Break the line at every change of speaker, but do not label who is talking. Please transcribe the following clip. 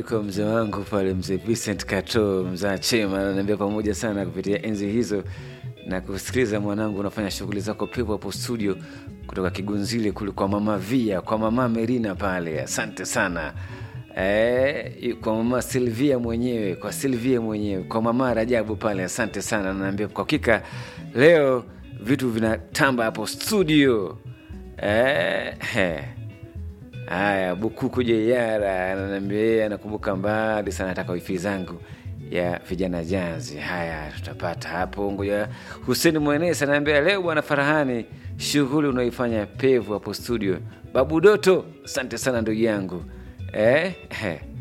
yuko mzee wangu pale, mzee Vincent Kato, mzaa Chema, ananiambia pamoja sana kupitia enzi hizo na kusikiliza mwanangu, unafanya shughuli zako pepo hapo studio, kutoka Kigunzile kule kwa mama Via, kwa mama Merina pale. Asante sana eh, kwa mama Silvia mwenyewe, kwa Silvia mwenyewe, kwa mama Rajabu pale. Asante sana, naambia kwa hakika leo vitu vinatamba hapo studio eh, he. Haya, Bukuku Jeyara ananiambia yeye anakumbuka mbali sana, nataka wifi zangu ya vijana jazi. Haya, tutapata hapo. Ngoja Huseni Mwenesi anaambia leo bwana Farahani, shughuli unaoifanya pevu hapo studio. Babu Doto, asante sana ndugu yangu eh, eh.